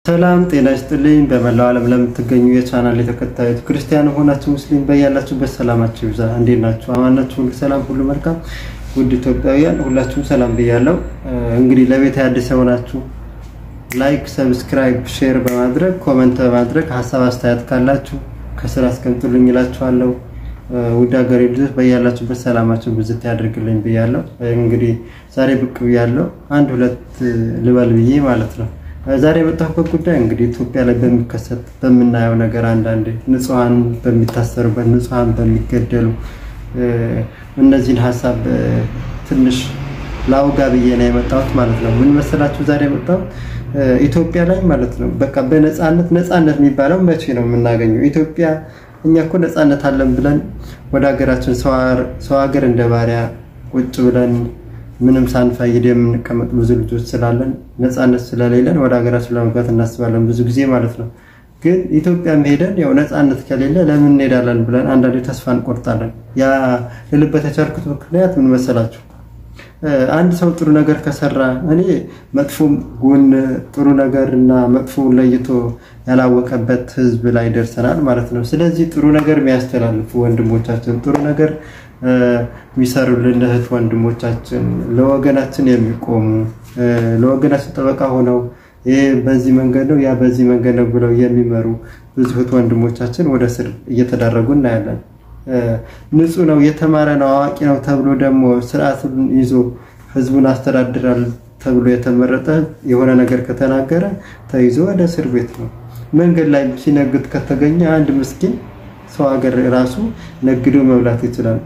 ሰላም ጤና ይስጥልኝ። በመላው ዓለም ለምትገኙ የቻናል የተከታዮች ክርስቲያን ሆናችሁ ሙስሊም በያላችሁበት ሰላማችሁ ይብዛ። እንዴት ናችሁ? አማን ናችሁ? ሁሉ ሰላም፣ ሁሉ መልካም። ውድ ኢትዮጵያውያን ሁላችሁም ሰላም ብያለሁ። እንግዲህ ለቤት አዲስ የሆናችሁ ላይክ፣ ሰብስክራይብ፣ ሼር በማድረግ ኮመንት በማድረግ ሀሳብ አስተያየት ካላችሁ ከስራ አስቀምጡልኝ እላችኋለሁ። ውድ ሀገሬ ልጆች በያላችሁበት ሰላማችሁ ብዝት ያደርግልኝ ብያለሁ። እንግዲህ ዛሬ ብቅ ብያለሁ አንድ ሁለት ልበል ብዬ ማለት ነው። ዛሬ የመጣሁበት ጉዳይ እንግዲህ ኢትዮጵያ ላይ በሚከሰት በምናየው ነገር አንዳንድ ንጹሐን በሚታሰሩበት ንጹሐን በሚገደሉ እነዚህን ሀሳብ ትንሽ ላውጋ ብዬ ነው የመጣሁት ማለት ነው። ምን መሰላችሁ ዛሬ የመጣሁት ኢትዮጵያ ላይ ማለት ነው በቃ በነፃነት ነፃነት የሚባለው መቼ ነው የምናገኘው? ኢትዮጵያ እኛ እኮ ነፃነት አለን ብለን ወደ ሀገራችን ሰው ሀገር እንደ ባሪያ ቁጭ ብለን ምንም ሳንፋይድ የምንቀመጥ ብዙ ልጆች ስላለን ነፃነት ስለሌለን ወደ ሀገራችን ለመግባት እናስባለን ብዙ ጊዜ ማለት ነው። ግን ኢትዮጵያ ሄደን ያው ነፃነት ከሌለ ለምን እንሄዳለን ብለን አንዳንዴ ተስፋ እንቆርጣለን። ያ ልልበት የቻልኩት ምክንያት ምን መሰላችሁ? አንድ ሰው ጥሩ ነገር ከሰራ እኔ መጥፎ ጎን ጥሩ ነገር እና መጥፎውን ለይቶ ያላወቀበት ሕዝብ ላይ ደርሰናል ማለት ነው። ስለዚህ ጥሩ ነገር የሚያስተላልፉ ወንድሞቻችን ጥሩ ነገር የሚሰሩልን እህት ወንድሞቻችን ለወገናችን የሚቆሙ ለወገናችን ጠበቃ ሆነው ይሄ በዚህ መንገድ ነው ያ በዚህ መንገድ ነው ብለው የሚመሩ ብዙ እህት ወንድሞቻችን ወደ እስር እየተዳረጉ እናያለን። ንጹህ ነው የተማረ ነው አዋቂ ነው ተብሎ ደግሞ ስርዓቱን ይዞ ህዝቡን አስተዳድራል ተብሎ የተመረጠ የሆነ ነገር ከተናገረ ተይዞ ወደ እስር ቤት ነው። መንገድ ላይ ሲነግድ ከተገኘ አንድ ምስኪን ሰው ሀገር ራሱ ነግዶ መብላት ይችላል።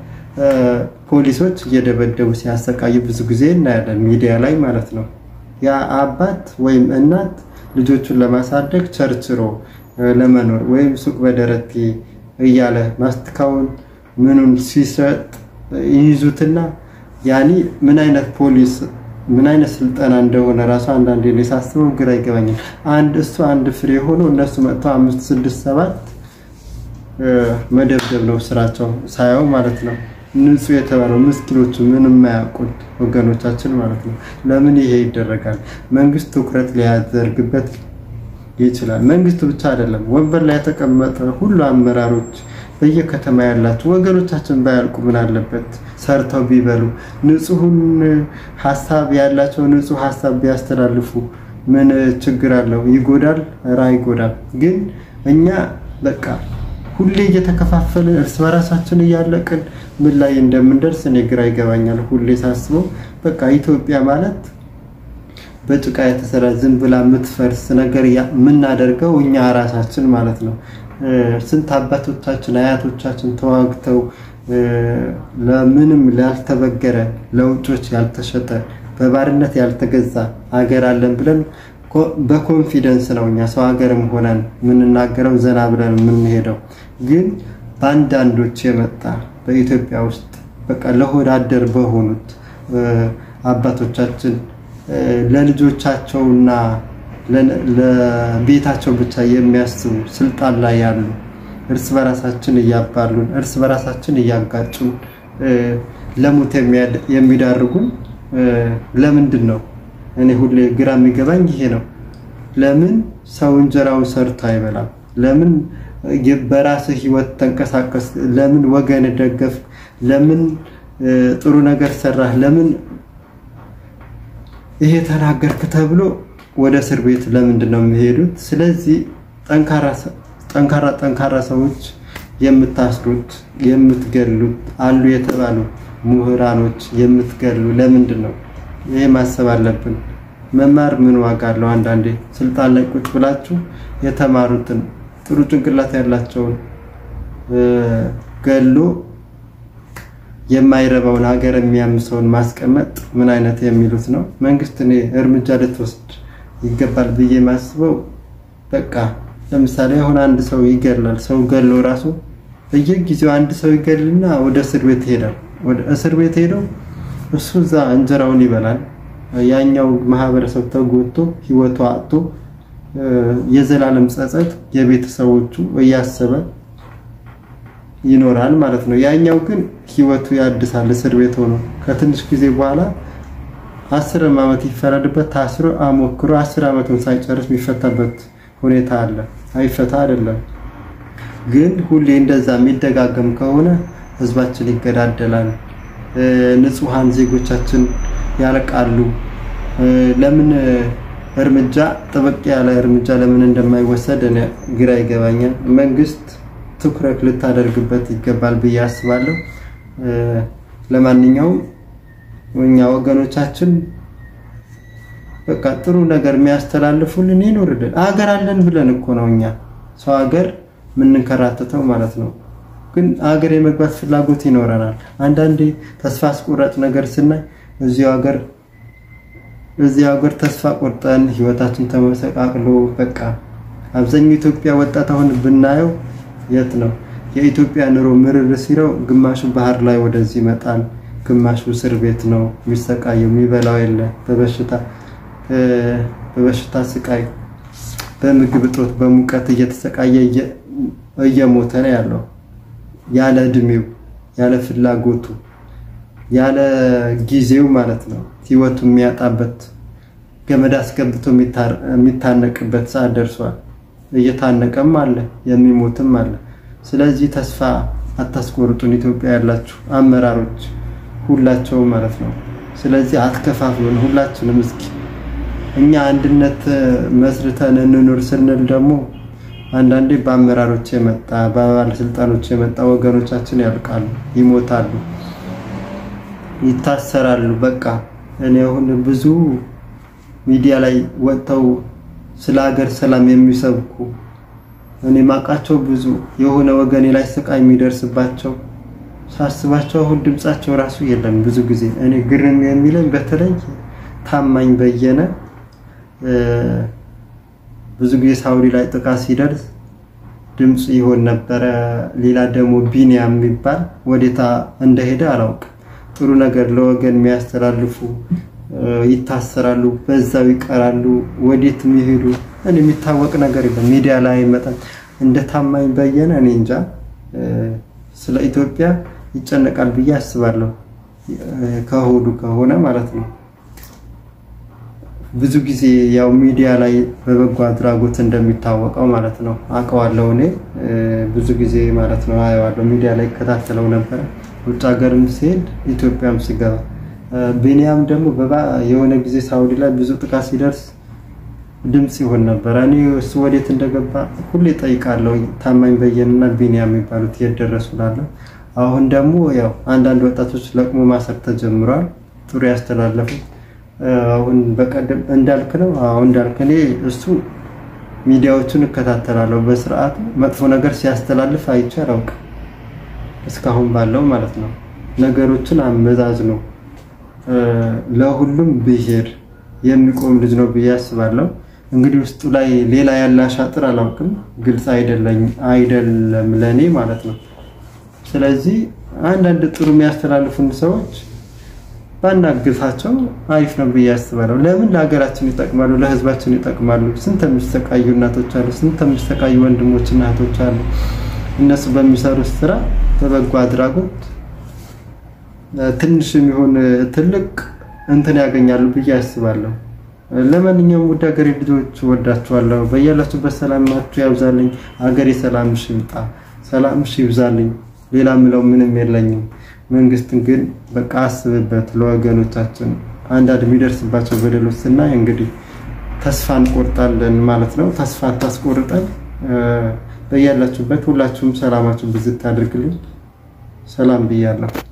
ፖሊሶች እየደበደቡ ሲያሰቃዩ ብዙ ጊዜ እናያለን ሚዲያ ላይ ማለት ነው። ያ አባት ወይም እናት ልጆቹን ለማሳደግ ቸርችሮ ለመኖር ወይም ሱቅ በደረቴ እያለ ማስትካውን ምኑን ሲሰጥ ይይዙትና ያኒ ምን አይነት ፖሊስ ምን አይነት ስልጠና እንደሆነ ራሱ አንዳንዴ ላይ ሳስበው ግራ ይገባኛል። አንድ እሱ አንድ ፍሬ ሆኖ እነሱ መጥተው አምስት ስድስት ሰባት መደብደብ ነው ስራቸው ሳየው ማለት ነው። ንጹህ የተባለው ምስኪኖቹ ምንም የማያውቁት ወገኖቻችን ማለት ነው። ለምን ይሄ ይደረጋል? መንግስት ትኩረት ሊያደርግበት ይችላል። መንግስት ብቻ አይደለም፣ ወንበር ላይ የተቀመጠ ሁሉ አመራሮች፣ በየከተማ ያላቸው ወገኖቻችን ባያልቁ ምን አለበት? ሰርተው ቢበሉ፣ ንጹሁን ሀሳብ ያላቸው ንጹህ ሀሳብ ቢያስተላልፉ ምን ችግር አለው? ይጎዳል? ራ ይጎዳል። ግን እኛ በቃ ሁሌ እየተከፋፈልን እርስ በራሳችን እያለቅን ምን ላይ እንደምንደርስ እኔ ግራ ይገባኛል። ሁሌ ሳስበው በቃ ኢትዮጵያ ማለት በጭቃ የተሰራ ዝም ብላ የምትፈርስ ነገር የምናደርገው እኛ ራሳችን ማለት ነው። ስንት አባቶቻችን አያቶቻችን ተዋግተው ለምንም ያልተበገረ ለውጮች ያልተሸጠ በባርነት ያልተገዛ ሀገር አለን ብለን በኮንፊደንስ ነው እኛ ሰው ሀገርም ሆነን የምንናገረው ዘና ብለን የምንሄደው። ግን በአንዳንዶች የመጣ በኢትዮጵያ ውስጥ በቃ ለሆድ አደር በሆኑት አባቶቻችን ለልጆቻቸውና ለቤታቸው ብቻ የሚያስቡ ስልጣን ላይ ያሉ እርስ በራሳችን እያባሉን እርስ በራሳችን እያጋጩን ለሞት የሚዳርጉን ለምንድን ነው? እኔ ሁሌ ግራ የሚገባኝ ይሄ ነው። ለምን ሰው እንጀራውን ሰርቶ አይበላም? ለምን በራስህ ህይወት ተንቀሳቀስ? ለምን ወገን ደገፍ? ለምን ጥሩ ነገር ሰራህ? ለምን ይሄ ተናገርክ ተብሎ ወደ እስር ቤት ለምንድን ነው የሚሄዱት? ስለዚህ ጠንካራ ጠንካራ ሰዎች የምታስሩት የምትገሉት አሉ የተባሉ ምሁራኖች የምትገሉ ለምንድን ነው? ይሄ ማሰብ አለብን። መማር ምን ዋጋ አለው? አንዳንዴ ስልጣን ላይ ቁጭ ብላችሁ የተማሩትን ጥሩ ጭንቅላት ያላቸውን ገሎ የማይረባውን ሀገር የሚያምሰውን ማስቀመጥ ምን አይነት የሚሉት ነው? መንግስት እኔ እርምጃ ልትወስድ ይገባል ብዬ ማስበው በቃ ለምሳሌ አሁን አንድ ሰው ይገላል። ሰው ገሎ ራሱ በየጊዜው አንድ ሰው ይገልና ወደ እስር ቤት ይሄዳል። ወደ እስር ቤት ሄደው እሱ እዛ እንጀራውን ይበላል። ያኛው ማህበረሰብ ተጎድቶ ህይወቱ አጥቶ የዘላለም ጸጸት የቤተሰቦቹ እያሰበ ይኖራል ማለት ነው። ያኛው ግን ህይወቱ ያድሳል። እስር ቤት ሆኖ ከትንሽ ጊዜ በኋላ አስር ዓመት ይፈረድበት ታስሮ አሞክሮ አስር ዓመቱን ሳይጨርስ የሚፈታበት ሁኔታ አለ። አይፈታ አይደለም ግን ሁሌ እንደዛ የሚደጋገም ከሆነ ህዝባችን ይገዳደላል፣ ንጹሐን ዜጎቻችን ያልቃሉ። ለምን እርምጃ ጥብቅ ያለ እርምጃ ለምን እንደማይወሰድ እኔ ግራ ይገባኛል። መንግስት ትኩረት ልታደርግበት ይገባል ብዬ አስባለሁ። ለማንኛውም እኛ ወገኖቻችን በቃ ጥሩ ነገር የሚያስተላልፉልን ይኖርልን። አገር አለን ብለን እኮ ነው እኛ ሰው ሀገር የምንከራተተው ማለት ነው። ግን አገር የመግባት ፍላጎት ይኖረናል። አንዳንዴ ተስፋ አስቆራጭ ነገር ስናይ እዚሁ ሀገር እዚህ ሀገር ተስፋ ቆርጠን ህይወታችን ተመሰቃቅሎ በቃ አብዛኛው ኢትዮጵያ ወጣት አሁን ብናየው የት ነው የኢትዮጵያ ኑሮ ምርር ሲለው ግማሹ ባህር ላይ ወደዚህ ይመጣል፣ ግማሹ እስር ቤት ነው የሚሰቃየው፣ የሚበላው የለ በበሽታ በበሽታ ስቃይ በምግብ እጦት በሙቀት እየተሰቃየ እየሞተ ነው ያለው ያለ እድሜው ያለ ፍላጎቱ ያለ ጊዜው ማለት ነው። ህይወቱ የሚያጣበት ገመድ አስገብቶ የሚታነቅበት ሰዓት ደርሷል። እየታነቀም አለ የሚሞትም አለ። ስለዚህ ተስፋ አታስቆርጡን፣ ኢትዮጵያ ያላችሁ አመራሮች ሁላቸው ማለት ነው። ስለዚህ አትከፋፍሉን፣ ሁላችንም እስኪ እኛ አንድነት መስርተን እንኑር ስንል ደግሞ አንዳንዴ በአመራሮች የመጣ በባለስልጣኖች የመጣ ወገኖቻችን ያልቃሉ፣ ይሞታሉ፣ ይታሰራሉ። በቃ እኔ አሁን ብዙ ሚዲያ ላይ ወጥተው ስለ ሀገር ሰላም የሚሰብኩ እኔ ማውቃቸው ብዙ የሆነ ወገኔ ላይ ስቃይ የሚደርስባቸው ሳስባቸው አሁን ድምጻቸው ራሱ የለም። ብዙ ጊዜ እኔ ግርም የሚለኝ በተለይ ታማኝ በየነ ብዙ ጊዜ ሳውዲ ላይ ጥቃት ሲደርስ ድምፅ ይሆን ነበረ። ሌላ ደግሞ ቢኒያም የሚባል ወዴታ እንደሄደ አላውቅም። ጥሩ ነገር ለወገን የሚያስተላልፉ ይታሰራሉ፣ በዛው ይቀራሉ። ወዴት የሚሄዱ እኔ የሚታወቅ ነገር የለም። ሚዲያ ላይ አይመጣም። እንደ ታማኝ በየነ እኔ እንጃ ስለ ኢትዮጵያ ይጨነቃል ብዬ አስባለሁ። ከሆዱ ከሆነ ማለት ነው። ብዙ ጊዜ ያው ሚዲያ ላይ በበጎ አድራጎት እንደሚታወቀው ማለት ነው አውቀዋለሁ። እኔ ብዙ ጊዜ ማለት ነው አየዋለሁ። ሚዲያ ላይ እከታተለው ነበረ ውጭ ሀገርም ሲሄድ ኢትዮጵያም ሲገባ። ቢኒያም ደግሞ የሆነ ጊዜ ሳውዲ ላይ ብዙ ጥቃት ሲደርስ ድምፅ ይሆን ነበረ። እኔ እሱ ወዴት እንደገባ ሁሌ ጠይቃለሁ። ታማኝ በየንና ቢኒያም የሚባሉት የት ደረሱ እላለሁ። አሁን ደግሞ ያው አንዳንድ ወጣቶች ለቅሞ ማሰር ተጀምሯል። ጥሩ ያስተላለፉት አሁን በቀደም እንዳልክ ነው። አሁን እንዳልክ እኔ እሱ ሚዲያዎቹን እከታተላለሁ በስርዓቱ መጥፎ ነገር ሲያስተላልፍ አይቼ አላውቅም እስካሁን ባለው ማለት ነው። ነገሮችን አመዛዝ ነው ለሁሉም ብሄር የሚቆም ልጅ ነው ብዬ አስባለሁ። እንግዲህ ውስጡ ላይ ሌላ ያለ አሻጥር አላውቅም፣ ግልጽ አይደለም ለእኔ ማለት ነው። ስለዚህ አንዳንድ ጥሩ የሚያስተላልፉን ሰዎች ባናግፋቸው አሪፍ ነው ብዬ አስባለሁ። ለምን ለሀገራችን ይጠቅማሉ፣ ለህዝባችን ይጠቅማሉ። ስንት የሚሰቃዩ እናቶች አሉ፣ ስንት የሚሰቃዩ ወንድሞችና እህቶች አሉ። እነሱ በሚሰሩት ስራ በበጎ አድራጎት ትንሽ የሚሆን ትልቅ እንትን ያገኛሉ ብዬ አስባለሁ። ለማንኛውም ውድ ሀገሬ ልጆች ወዳችኋለሁ። በያላችሁበት ሰላማችሁ ያብዛልኝ። ሀገሬ ሰላምሽ ይምጣ፣ ሰላምሽ ይብዛልኝ። ሌላ ምለው ምንም የለኝም። መንግስትን ግን በቃ አስብበት ለወገኖቻችን። አንዳንድ የሚደርስባቸው በደሎች ስናይ እንግዲህ ተስፋ እንቆርጣለን ማለት ነው። ተስፋ አታስቆርጠን። በያላችሁበት ሁላችሁም ሰላማችሁ ብዝት አድርግልኝ። ሰላም ብያለሁ።